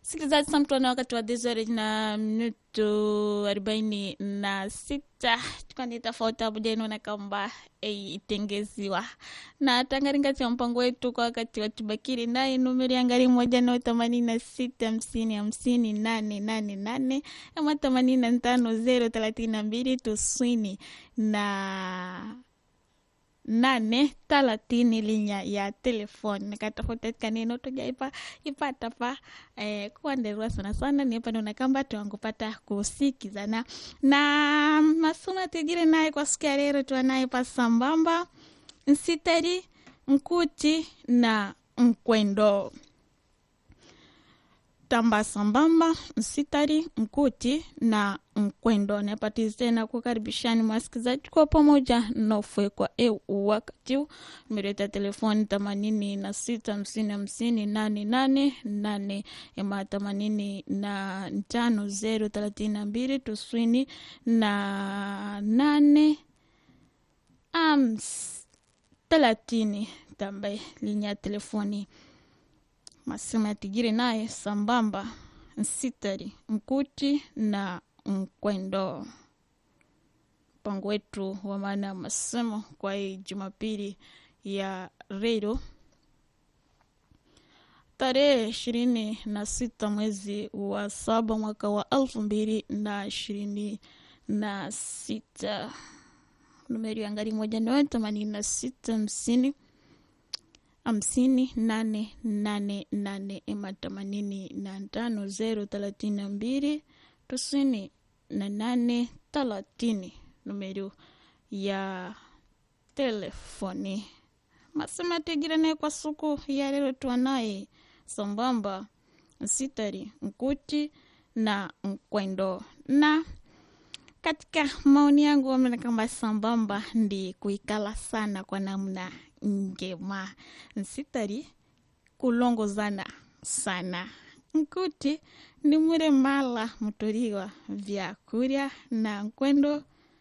Sikilizaji, saa mtu ana wakati wa desore na minuto arobaini na sita tukani tofauti abudeno kamba itengeziwa na tangaringati ya mpango wetu kwa wakati wa tubakiri naye numeri angari moja nao themanini na sita hamsini hamsini nane nane nane ama themanini na tano zero thelathini na mbili tuswini na nane talatini linya ya telefoni nakatafuta kaneno tujaipa ipata pa eh, kuanderwa sana sana nipanona kamba tuangupata kusikizana na masuma tigire naye kwa siku ya lero tuanaye pa sambamba nsitari nkuti na nkwendo tamba sambamba nsitari nkuti na nkwendo napatizi tena kukaribishani mwasikizaji kwa pamoja nofwe kwa eu wakati huu nimeleta telefoni themanini na sita hamsini hamsini nane nane nane ema themanini na tano zero thelathini na mbili tuswini na nane ams thelathini tambaye linya ya telefoni masema ya tigiri naye sambamba nsitari nkuti na nkwendo mpango wetu wa maana ya masemo kwa hii jumapili ya redio tarehe ishirini na sita mwezi wa saba mwaka wa elfu mbili na ishirini na sita numeri ya ngari moja ndio themanini na sita hamsini hamsini nane nane nane ema themanini na tano zero thelathini na mbili tisini na nane thelathini numero ya telefoni masema tegirane kwa suku ya lero tuanaye sambamba sitari nkuti na nkwendo na katika maoni yangu wamena kama sambamba ndi kuikala sana kwa namna njema nsitari kulongozana sana nkuti ni mure mala mutoriwa vyakurya na nkwendo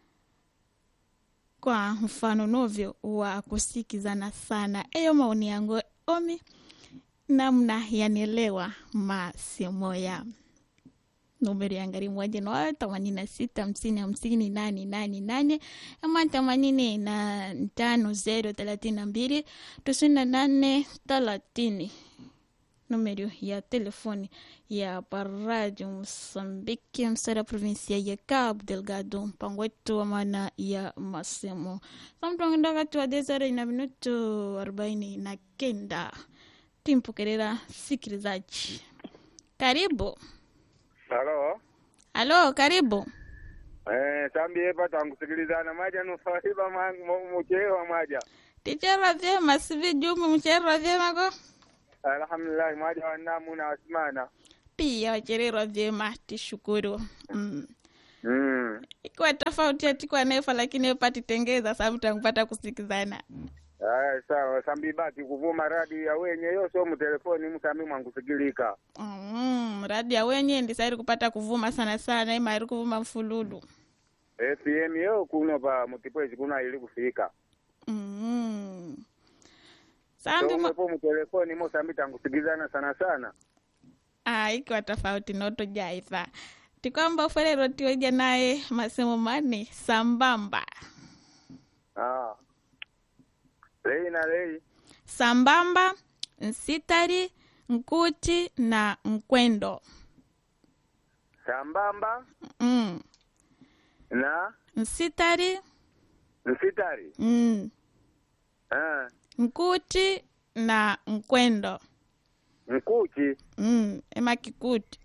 kwa mfano novyo wa kusikizana sana eyo maoni yangu omi namna yanielewa masemo ya numero ya ngari moja na themanini na sita hamsini hamsini nane nane nane ama themanini na tano zero thelathini na mbili tisini na nane thelathini numero ya telefoni ya paradio Mosambiki msara provinsia ya Cabo Delgado mpango wetu wa maana ya masemo samtonginda wakati wa desare na minuto arobaini na kenda timpokerera sikilizaji karibu Halo. halo karibu Eh, tambie pata ngusikilizana maja nufaiba muchewa maja. ticherwa vyema sivi jumu mcherwa vyema ko Alhamdulillah maja wanamu na wasimana. pia wachererwa vyema tishukuru mm. Mm. ikiwa tofauti atikwa nefa lakini epatitengeza samtangupata kusikizana Aya sawa sambi baki kuvuma radi ya wenye yoso mu telefoni musami mwangusikilika. mm, radi ya wenye ndisairi kupata kuvuma sana sana imairi kuvuma mfululu FM yo kuno pa mutipwezi kuna ili kufika. mm. sambi mo... So mu telefoni musambi tangusikilizana sana sana. ah, ikiwa tofauti noto jaifa tikwamba uferero tioja naye masemo mani sambamba Ah. Lei na lei. sambamba nsitari nkuti na nkwendo Sambamba mm. na nsitari nsitari. mm. Ah. nkuti na nkwendo Mkuchi mm. ema kikuti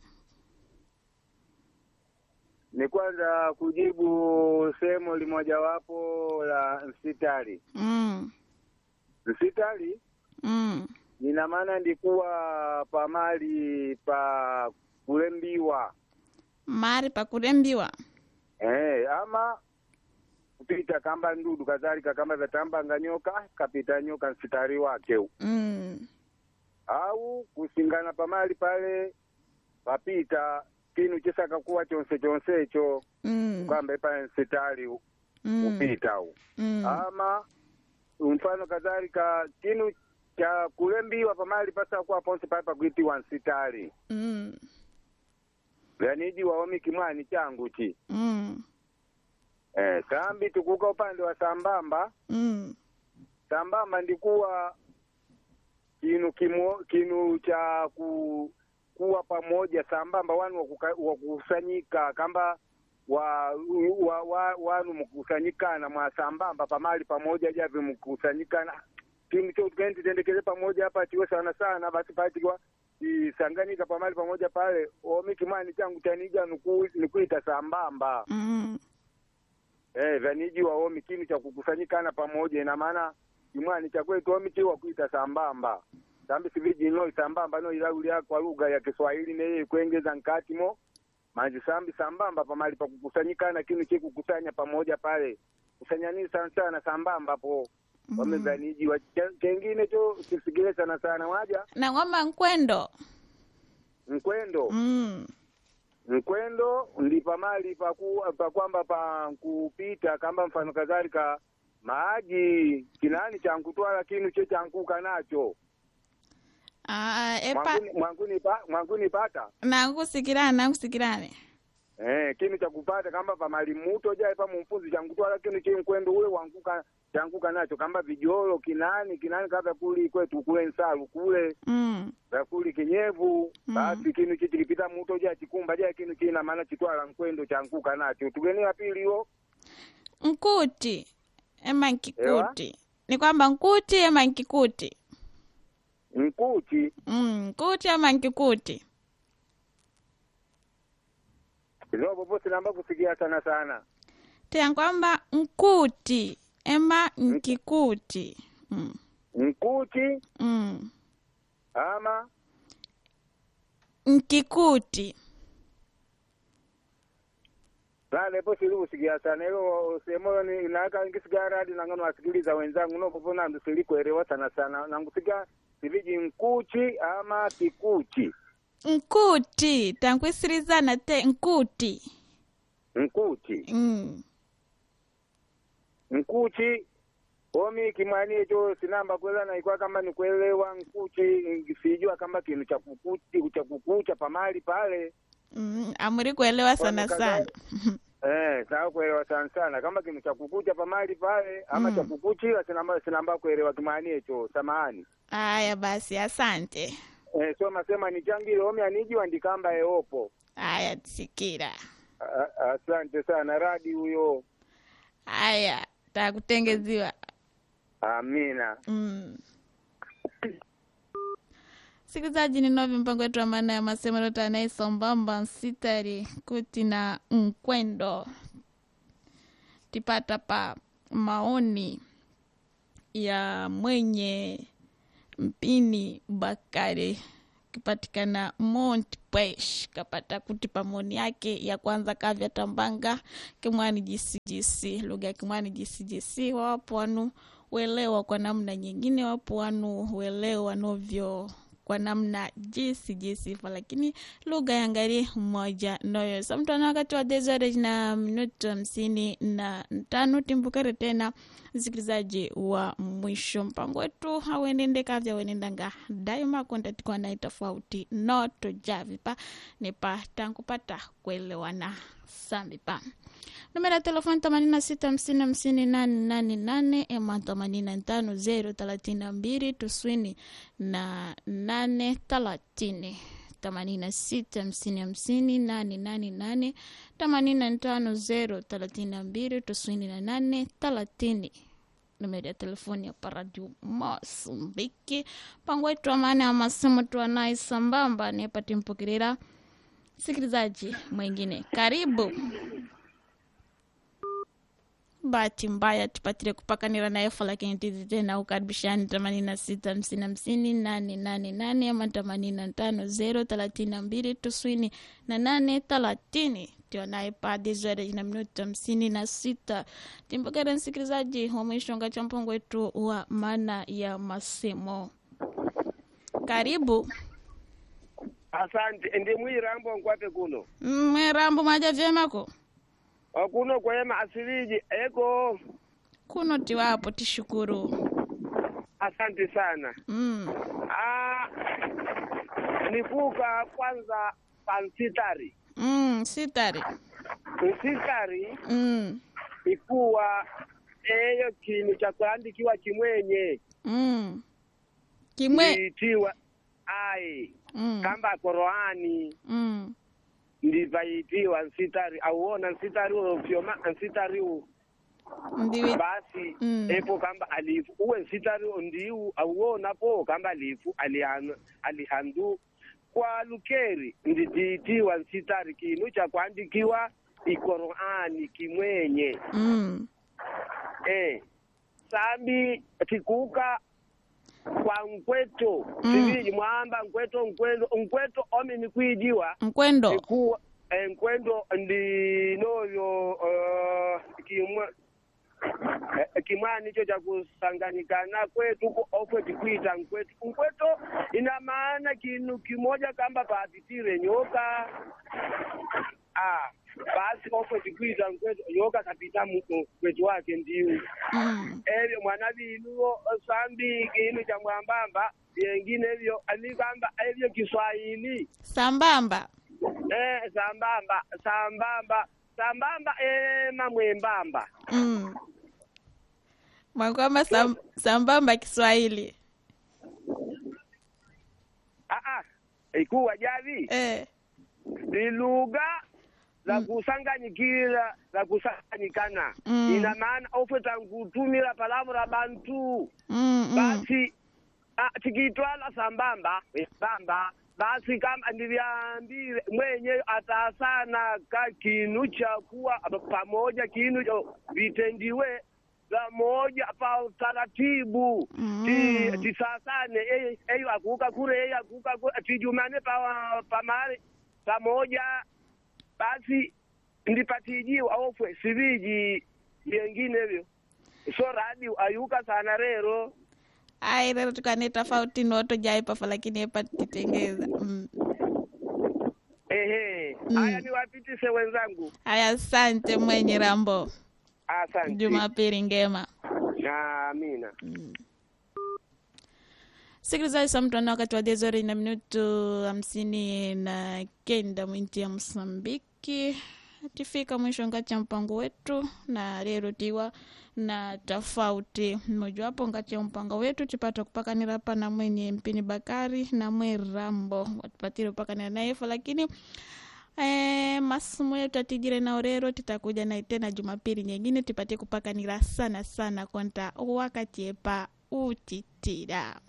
ni kwanza kujibu sehemu limojawapo la msitari. mm. Msitari mm. ina maana ndikuwa pamali pa kulembiwa mari pakurembiwa eh, ama kupita kamba ndudu kadhalika kama vyatambanga nyoka kapita nyoka msitari wake huu. mm. au kusingana pamali pale papita kinu chisaka kuwa chonse chonsecho mm. kwamba pale msitari mm. upita huu mm. ama mfano kadhalika kinu cha kulembiwa pamali pasakuwa ponse pale pakuitiwa nsitali mm. vyaniji waomi kimwani changu chi mm. eh, sambi tukuka upande wa sambamba mm. sambamba ndikuwa kinu kimo, kinu cha ku, kuwa pamoja sambamba wanu wakuka- wakukusanyika kamba wa, wa, wa, wanu mkusanyikana mwa sambamba pamali pamoja javi mkusanyikana kinu cho tukaendi tendekeze pamoja hapa tiwe sana sana basi patiwa isanganyika pamali pamoja pale omi kimwani changu chanija nuku, nikuita sambamba mm. Eh, vaniji waomi kinu cha kukusanyikana pamoja, ina maana kimwani cha kwetu omi chiwa kuita sambamba sambi siviji no sambamba no ilaulia kwa lugha ya Kiswahili neye kuengeza nkatimo manji sambi sambamba pamali pa kukusanyikana kinu chi kukusanya pamoja pale kusanya nini sana sana sambamba po Mm. wame vaniji wa ch- chengine cho kisigile sana sana waja na ng'omba nkwendo mkwendo mm. mkwendo ndi pamali paku, pa kwamba pa kupita kamba mfano kadhalika maaji kinani chankutwala kinu che chankuka nacho ah, epa mwanguni, mwanguni, pa, mwanguni pata nankusikirane nankusikirane eh, kinu cha kupata kamba pamali muto jae pa mumpuzi chankutwala kinu che mkwendo ule wankuka chankuka nacho kamba vijolo kinani kinani kava kuli kwetu kule nsalu kule mm. vakuli kinyevu Mm. basi kinu chi chikipita muto ja chikumba ja kinu china maana chitwala nkwendo chankuka nacho tugeni pili yo nkuti ema nkikuti ni kwamba nkuti ema nkikuti nkuchi mm. nkuti ama nkikuti izopo posi namba kusikia sana sana tea kwamba nkuti ema nkikuti mm. nkuchi mm. ama nkikuti lale posi ili kusikia sana ilo semoyo ni naka ngisikia radi nangano wasikiliza wenzangu nopopo nandu silikuelewa sana sana nangusikia siviji nkuchi ama kikuchi nkuti tankwisirizana te nkuti nkuchi mm. nkuchi omi kimwani echo sinamba kwela naikwa kamba nikuelewa nkuchi sijua kamba kinu cha kukuchi cha kukucha pamali pale mm. amuri kuelewa sana Kwani sana Eh, sawa kuelewa sana sana kama kinu cha kukucha pamali pale ama Mm. cha kukuchila sinamba sinamba kuelewa kimwani echo samahani aya basi asante eh, so masema nichangile omi anijiwa ndikamba eopo aya sikira A- asante sana radi huyo aya takutengeziwa amina mm. sikilizaji ni novi mpango wetu wa maana ya masemero tanaisambamba nsitari kuti na nkwendo tipata pa maoni ya mwenye mpini bakari kipatikana mont pesh kapata kuti pamoni yake ya kwanza kavya tambanga kimwani jisijisi lugha ya kimwani jisijisi wapo wanu welewa kwa namna nyingine wapo wanu welewa novyo kwa namna jisi jisifa lakini lugha ya ngari moja noyo samtana wakati wa desore na minuti hamsini na tano timbukare tena msikilizaji wa mwisho mpango wetu hauendende kavya wenendanga daima kontatikwa nai tofauti noto javipa nipa tankupata kuelewana sambipa numero ya telefoni themanini na sita hamsini hamsini nane nane nane ema themanini na tano zero thelathini na mbili tuswini na nane thelathini themanini na sita hamsini hamsini nane nane nane themanini na tano zero thelathini na mbili tuswini na nane thelathini numero ya telefoni ya paradio Masumbiki mpango wetu wa maana ya masemo tuanaye sambamba nipati mpokerera msikilizaji mwingine karibu bahati mbaya tupatire kupakanira na efa lakini tizi tena ukaribishani themanini na sita hamsini hamsini nane nane nane ama themanini na tano zero thelathini na mbili tuswini na nane thelathini tionaye padi zote na minuti hamsini na sita timpokera msikilizaji wa mwishonga cha mpango wetu wa maana ya masemo karibu asante ndi mwirambo nkwate kuno mwerambo maja vyemako okuno kwema asiliji eko kuno tiwapo tishukuru asante sana mm. ah, nikuka kwanza pansitari mm, sitari nsitari mm, ikuwa eyo kinu cha kuandikiwa kimwenye mm. kimwe ndiitiwa ai mm, kamba koroani mm, ndivaitiwa nsitari auona nsitari uvyoma nsitari u ndiwi basi Mm. epo kamba alifu uwe nsitari ndiu auona po kamba alifu alihan- alihandu kwa lukeri nditiitiwa nsitari kinu cha kuandikiwa ikoroani kimwenye mm, eh sambi tikuka kwa nkweto Mm. sivili mwamba nkweto nkweto nkweto omi nikwijiwa nkwendo ikuwa eh, nkwendo ndinoyo uh, kimwe eh, kimwani icho cha kusanganikana kwetu ko ofwe tikwita nkweto nkweto ina maana kinu kimoja kamba papitire nyoka ah basi ofwe tikwita nkweto nyoka kapita mu mu- kwetu wake ndiu mm, ebyo mwana binuwo sambi kinu cha mwambamba vyengine ebyo anikamba ebyo kiswahili sambamba eh sambamba sambamba sambamba ema mwembamba mm. mwakwamba sam, sambamba kiswahili ah ah ikuwa javi eh. ni lugha za kusanganyikira za kusanganyikana Mm. ina maana ofwe tankutumila palavula bantu mm, mm. basi ah, tikitwala sambamba sambamba basi kama ndivyambile mwenye atasana ka kinu cha kuwa pamoja kinu cho vitendiwe pamoja pa utaratibu Mm. ti tisasane eh, eyo akuka kure eyo akuka kure tijumane pa pamale pamoja basi ndipatijiwa ofwe siviji vyengine vyo so radio ayuka sana rero ai rero tukane tofauti noto jaipafa lakini epa titengeza mm. ehe Mm. haya niwapitise wenzangu haya asante mwenye rambo asante jumapili ngema amina sikilizaji sa mtwana wakati wa dezori na minutu hamsini na kenda mwinti ya msambiki tifika mwisho ngati ya mpango wetu na lero tiwa na tofauti mmojawapo ngati ya mpango wetu tipata kupakanira pa na mwenye mpini bakari na mwe rambo watupatire kupakanira nayefa lakini Eh, masomo yetu atijire nao rero titakuja naye tena jumapili nyingine tipatie kupakanira sana sana konta wakati epa utitira